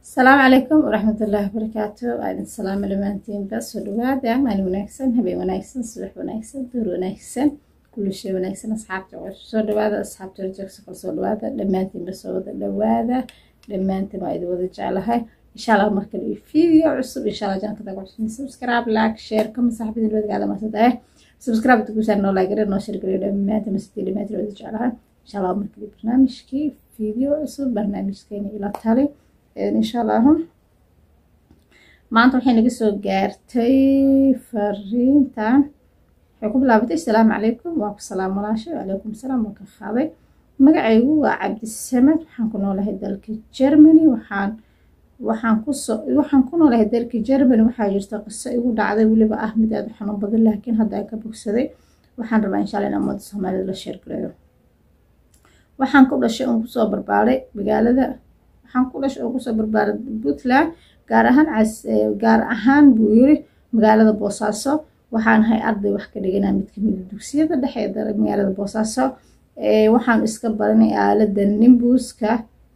asalaamu calaykum waraxmatullaahi wabarakaatu waa idin salaamo dhammaantiinba soo dhawaada maalin wanaagsan habeen wanaagsan subax wanaagsan duur wanaagsan kulli shay wanaagsan asxaabta soo dhawaada asxaabta joogsa kala soo dhawaada dhammaantiinba soo wada dhawaada dhammaantiin waa idin wada jeclahay insha allah markale iyo video cusub insha allah janakada kuxusin subscribe like share kama saaxibadin wadgaada masadae subscribe tukusaa noo laagare noo shirgaliyo dhammaantiin masadii dhammaantiin wada jeclahay insha allah markale barnaamijkii video cusub barnaamijkeena ila tali insha allahu maanta waxay naga soo gaartay fariintan waxay ku bilaabatay asalaamu calaykum waa ku salaam walaashay wacalaykum salaam waa ka qaaday magacaygu waa cabdisamed waxaan ku noolahay dalka germany waxaan waxaan kusoo waxaan ku noolahay dalka germany waxaa jirta qiso igu dhacday weliba ah mid aada u xanuun badan laakiin hadda ay ka bogsaday waxaan rabaa insha allah in ummadda soomaalida la sheergareeyo waxaan ku dhashay oon kusoo barbaaray magaalada waxaan ku dhashay oo kusoo barbaaray puntland gaar ahaan gaar ahaan buu yiri magaalada boosaaso waxaan ahay arday wax ka dhiganaa mid kamid dugsiyada dhexe ee magaalada boosaaso waxaan iska baranay aalada nimbuska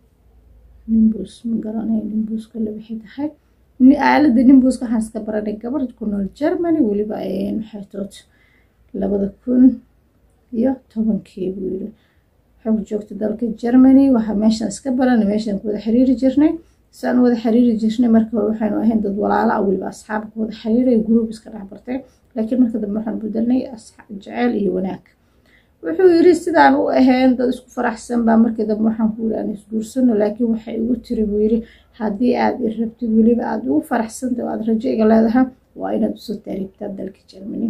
nimbus ma garanay nimbuska labixi tahay aalada nimbuska waxaan iska baranay gabar ku nool germany weliba maxay tood labada kun iyo tobankii buu yiri waxay ku joogtay dalka germany waxaa meeshaan iska baranay meeshaan ku wada xiriiri jirnay saan wada xiriiri jirnay marka hore waxaynu ahayn dad walaala ah weliba asxaab ku wada xiriiray group iska dhex bartay laakiin marka dambe waxaan bedelnay jeceyl iyo wanaag wuxuu yiri sidaan u ahayn dad isku faraxsan baa markii dambe waxaan ku yiri aan isguursano laakiin waxay igu tiri buu yiri haddii aad i rabtid weliba aad ugu faraxsantay oo aad rajo iga leedahay waa inaad usoo taariibtaa dalka germany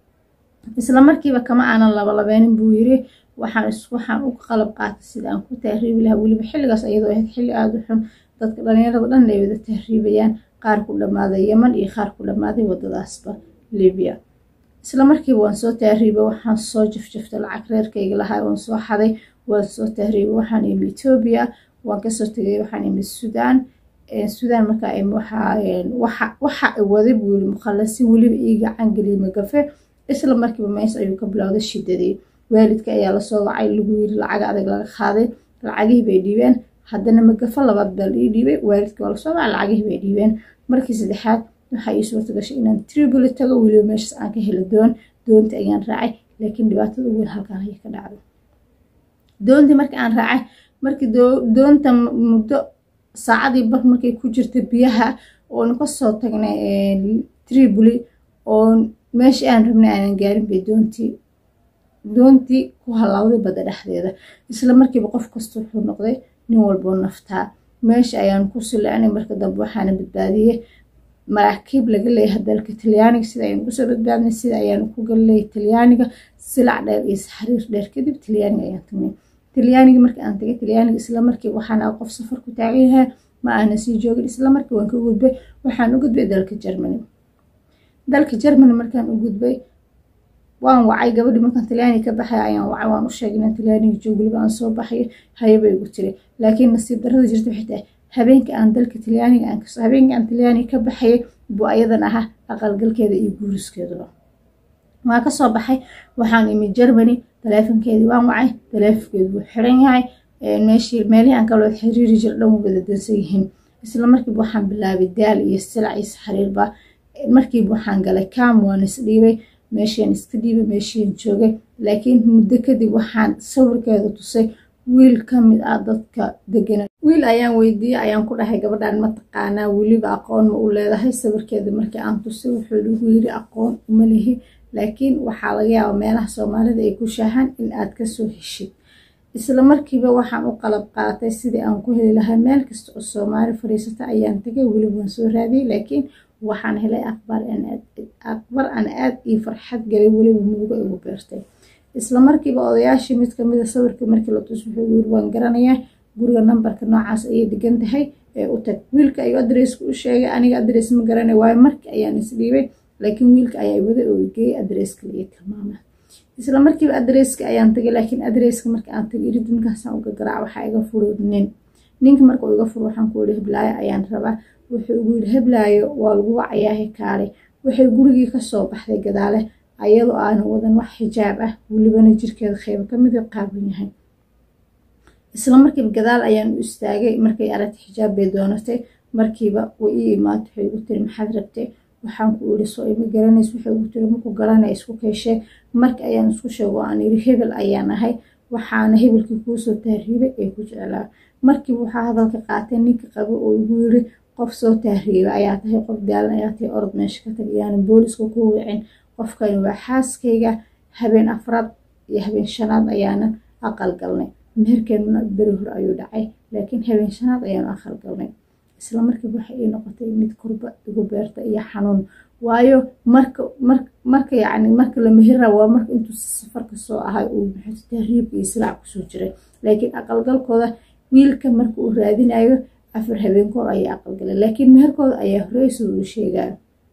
isla markiiba kama aanan labalabeynin buu yiri waxaan waxaan u qalab qaatay sida aan ku tahriibi lahaa weliba xilligaas ayadoo ahayd xilli aada u xun dadka dhalinyarada dhan ay wada tahriibayaan qaar ku dhammaaday yeman iyo qaar ku dhammaaday waddadaasba libiya isla markiiba waan soo tahriibay waxaan soo jafjaftay lacag reerkayga lahaa waan soo xaday waan soo tahriibay waxaan imi etoobiya waan kasoo tegay waxaan imi suudaan suudaan markaa waxa waxa waday buu yiri mukhallasin weliba ii gacan geliyay magafe isla markiiba mees ayuu ka bilowday shidadii waalidka ayaa lasoo wacay lagu yiri lacag adag laga qaaday lacagihii bay dhiibeen haddana magafo labaad baa la ii dhiibay waalidka waa lasoo wacay lacagihii bay dhiibeen markii saddexaad waxaa ii suurta gashay inaan tribuli tago weliba meeshaas aan ka helo doon doonta ayaan raacay laakiin dhibaatada weyn halkaan ayay ka dhacday doontii markii aan raacay markii doonta muddo saacadii bar markay ku jirta biyaha oon kasoo tagnay tribuli oo meeshii aan rabnay aanan gaarin bay doontii doontii ku halaawday badda dhexdeeda isla markiiba qof kasta wuxuu noqday nin walboo naftaa meesha ayaan ku silecnay marka dambe waxaana badbaadiyey maraakiib laga leeyahay dalka talyaaniga sida ayaan kusoo badbaadnay sida ayaan ku galleeyay talyaaniga silac dheer iyo xariir dheer kadib talyaaniga ayaan tagnay talyaaniga markii aan tagay talyaaniga isla markiiba waxaana qof safar ku taagan yahay ma aana sii joogin isla markii waan ka gudbay waxaan u gudbay dalka germany dalka germany markaan u gudbay waan wacay gabadhii markaan talyaaniga ka baxay ayaan wacay waan u sheegay inaan talyaaniga joog weliba aan soo baxay hayaba igu tiri laakiin nasiib darrada jirta waxay tahay habeenka aan dalka talyaaniga aan kasoo habeenka aan talyaaniga ka baxayay buu ayadan ahaa aqalgalkeeda iyo guuriskeeduba waa kasoo baxay waxaan imi germany taleefonkeedii waan wacay taleefonkeedu wuu xiran yahay meeshii meelihii aan kaloo xiriiri jira dhan wuu wada dansan yihiin isla markiiba waxaan bilaabay daal iyo silac iyo saxariirba markiiba waxaan galay cam waan isdhiibay meeshaan iska dhiibay meeshiin joogay laakiin muddo kadib waxaan sawirkeeda tusay wiil ka mid ah dadka degana wiil ayaan weydiiyey ayaan ku dhahay gabadhan ma taqaanaa weliba aqoon ma u leedahay sawirkeeda markii aan tusay wuxuu igu yiri aqoon uma lihi laakiin waxaa laga yaabaa meelaha soomaalida ay ku shaahaan in aad kasoo heshid isla markiiba waxaan u qalab qaatay sidii aan ku heli lahaa meel kasta oo soomaali fadhiisata ayaan tagay weliba waan soo raadiyey laakiin waxaan helay aqbar aan aad ii farxad galay weliba muugo igu beertay isla markiiba odayaashii mid kamida sawirkii markii la tus wuxuu yiri waan garanayaa guriga nambarka noocaas ayay degan tahay ee u tag wiilka ayuu adresska u sheegay aniga adres ma garanay waayo markii ayaan isdhiibay laakiin wiilka ayaa wada oo geeyay adreska laga tilmaama isla markiiba adreska ayaan tagay laakiin adreska marka aan tagay irid ninkaasaan uga garaac waxaa iga furo nin ninka marka uu iga furo waxaan ku yidhi heblaayo ayaan rabaa wuxuu igu yidhi heblaayo waa lagu wacayaahe kaale waxay gurigii kasoo baxday gadaale ayadoo aanan wadan wax xijaab ah welibana jirkeeda qeybo kamid qaaban yahay isla markiiba gadaal ayaan u istaagay markay aragtay xijaab bay doonatay markiiba way ii imaata waxay igu tiri maxaad rabtay waxaan ku iri soo ima garanays waxay igu tiri maku garanay isku keeshee marka ayaan isku sheego aan iri hebel ayaan ahay waxaana hebelkii kuusoo tahriibay ee ku jeclaa markiiba waxaa hadalka qaatay ninka qabo oo igu yiri qof soo tahriibay ayaa tahay qof daalan ayaa tahay orod meesha ka tag yaanan booliska ku wicin qofkani waa xaaskayga habeen afraad iyo habeen shanaad ayaanan aqal galnay meherkeenuna beri hore ayuu dhacay laakiin habeen shanaad ayaanu aqal galnay isla markiiba waxay ii noqotay mid kurba igu beerta iyo xanuun waayo marka marka yacni marka la mehera waa marka intuu safarka soo ahay uu maxay tahriibka iyo silaac kusoo jiray laakiin aqalgalkooda wiilka marka uu raadinayo afar habeenkoor ayaa aqalgalay laakiin meherkooda ayaa horey sida uu sheegaa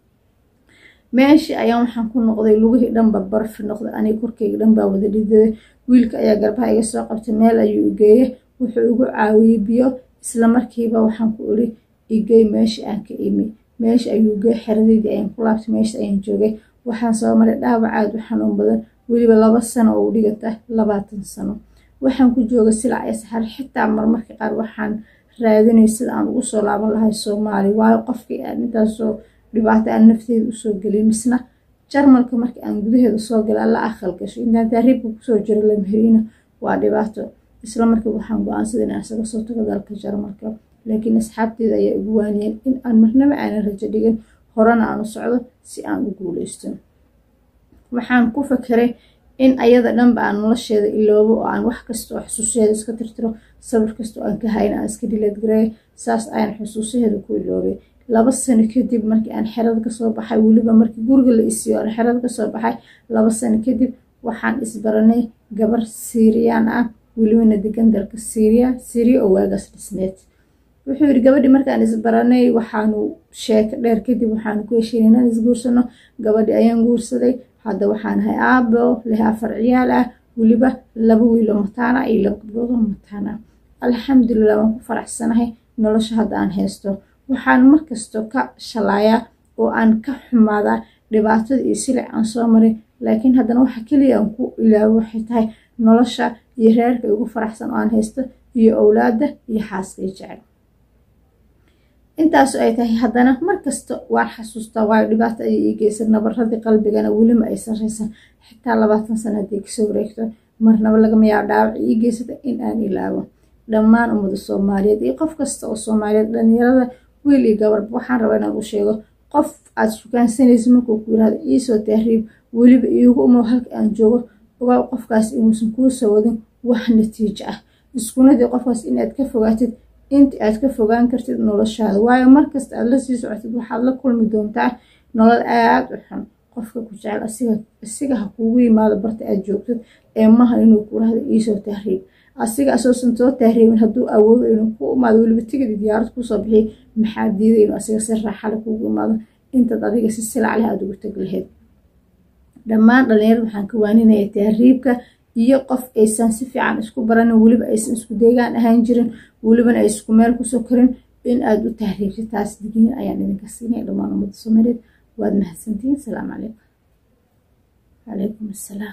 meeshii ayaan waxaan ku noqday lugihii dhanba barfi noqday aniga korkeyga dhan baa wada dhidaday wiilka ayaa garbaha iga soo qabtay meel ayuu igeeyey wuxuu igu caawiyey biyo isla markiiba waxaan ku iri igey meeshii aan ka imi meesha ayuu igey xeradeydii ayaan ku laabtay meesha ayaan joogay waxaan soo maray dhaawac aad u xanuun badan weliba laba sano oo u dhiganta labaatan sano waxaan ku joogay silac ee saxar xitaa marmarka qaar waxaan raadinay sida aan ugu soo laaban lahay soomaali waayo qofkii aan intaasoo dhibaato aan nafteeda usoo gelin misna jarmalka marka aan gudaheeda soo galay alla aqal gasho intaan taariibka kusoo jiro lamheriina waa dhibaato isla markii waxaan go-aansada in aan isaga soo tago dalka jarmalka laakiin asxaabteeda ayaa igu waaniyeen in aan marnaba aanan rajo dhigin horena aan u socdo si aan u guuleysto waxaan ku fakeray in ayada dhanba aan nolosheeda iloobo oo aan wax kasta oo xusuusyaheeda iska tirtiro sabir kasta oo aan ka hayn aan iska dhiladgareeyo saas ayaan xusuusaheeda ku iloobay laba sano kadib markii aan xerada kasoo baxay weliba markii guriga la isiiyo aan xerada kasoo baxay laba sano kadib waxaan isbaranay gabar siiriyaan ah welibana degan dalka syriya syriya oo waagaas dhisneed wuxuu yidhi gabadhii markaan isbaranay waxaanu sheeko dheer kadib waxaanu ku heshiin inaan isguursano gabadhii ayaan guursaday hadda waxaan ahay aabo leh afar ciyaal ah weliba laba wiilo mataana iyo laba gabdhoodoo mataana alxamdulilah waan ku faraxsanahay nolosha hadda aan haysto waxaan markasto ka shalaayaa oo aan ka xumaadaa dhibaatada iyo silic aan soo maray laakiin haddana waxa keliya aan ku ilaabo waxay tahay nolosha iyo reerka igu faraxsan oo aan haysto iyo owlaada iyo xaaskay jecel intaasu ay tahay haddana markasta waan xasuustaa waayo dhibaato ayay ii geysan nabaradii qalbigana welima ay sarreysan xitaa labaatan sana haddii kasoo wareegto marnaba lagama yaabo dhaawac ii geysata in aan ilaabo dhammaan ummada soomaaliyeed iyo qof kasta oo soomaaliyeed dhalinyarada wiil iyo gabarba waxaan rabaa inaan u sheego qof aad sukaansanaysa markuu ku yirahdo iisoo tahriib weliba iigu umow halka aan joogo ogaa qofkaas inuusan kuu soo wadin wax natiijo ah iskunadii qofkaas inaad ka fogaatid inta aad ka fogaan kartid noloshaada waayo markasta aad la sii socotid waxaad la kulmi doontaa nolol aad u xun qofka ku jecel asiga ha kuugu yimaado barta aad joogtid ee maha inuu kurahdo iisoo tahriib asiga asoosan soo tahriibin hadduu awoodo inuu ku imaado weliba tigidi diyaarad kusoo bixiyay maxaa diiday inuu asiga si raaxale kuugu imaado intaad adiga si silac leh aad ugu tag lahayd dhammaan dhalinyarada waxaan ka waaninaya tahriibka iyo qof aysan si fiican isku baranin weliba aysan isku deegaan ahaan jirin welibana ay isku meel kusoo karin in aad u tahriibtid taas digniin ayaan idinka siinaya dhammaan ummadda soomaaliyeed waad mahadsantihiin asalaamu calaykum calaykum assalaam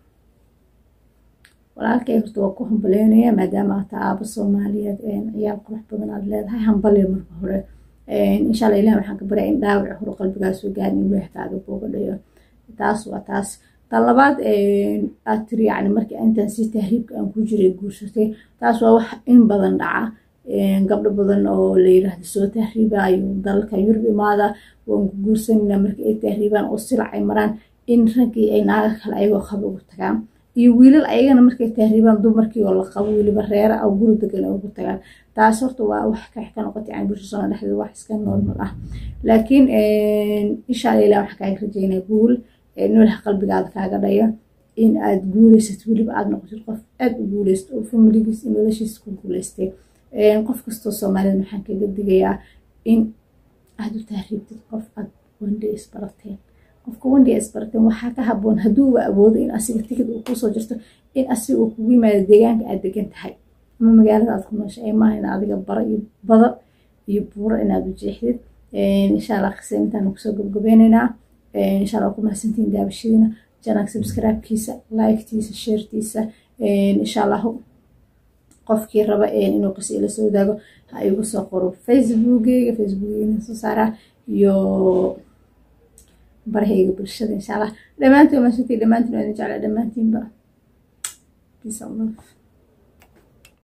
walaalkay horta waa ku hambaleynaya maadaama aata aabo soomaaliyeed ciyaal qurux badan aad leedahay hambaliya marka hore insha alla ilah waxaan ka baryaa in dhaawac hore qalbigaasoo gaarin in ilaah kaaga boogadhayo taas waa taas tan labaad aad tiri yani markii intaan si tahriibka aan ku jiray guursatay taas waa wax in badan dhaca gabdho badan oo la yiraahdo soo tahriibayo dalalka yurub imaada waan ku guursanayna markii ay tahriibaan oo silac ay maraan in raggii ay naaga kale ayagoo qaba ugu tagaan iyo wiilal ayagana markay tahriibaan dumarkii oo la qabo weliba reera oo guri degan ugu tagaan taas horta waa wax kax ka noqotay yani bulsha soomaa dhexdeeda wax iska normal ah laakiin insha alla ilah waxaa kaaga rajeynaya guul noolaha qalbigaada kaaga dhayo in aad guuleysatid weliba aad noqotid qof aada u guuleysto oo familigiis iyo noloshiisa ku guuleystay qof kastoo soomaalida maxaan kaga digayaa in aada u tahriibtid qof aad wandhe isbarateen qofka wandhiga isbarateen waxaa ka haboon hadduuba awoodo in asiga tikid uu kusoo jirto in asiga uu kugu yimaado deegaanka aad degan tahay ama magaalada aad ku noosha ee maaha in adiga bara iyo bado iyo buuro inaad u jeexdid insha allah qise intaan kusoo gabgabeyneynaa insha allah ku mahadsantiin daabashadiina janaag subscribe-kiisa like-tiisa sheertiisa insha allahu qofkii raba inuu qisa ila soo wadaago ha igu soo qoro facebookeyga facebookeyga soo saaraa iyo barahayga bulshada insha allah dhammaantiin maashantii dhammaantiin waa idin jeclaa dhammaantiinba peace and love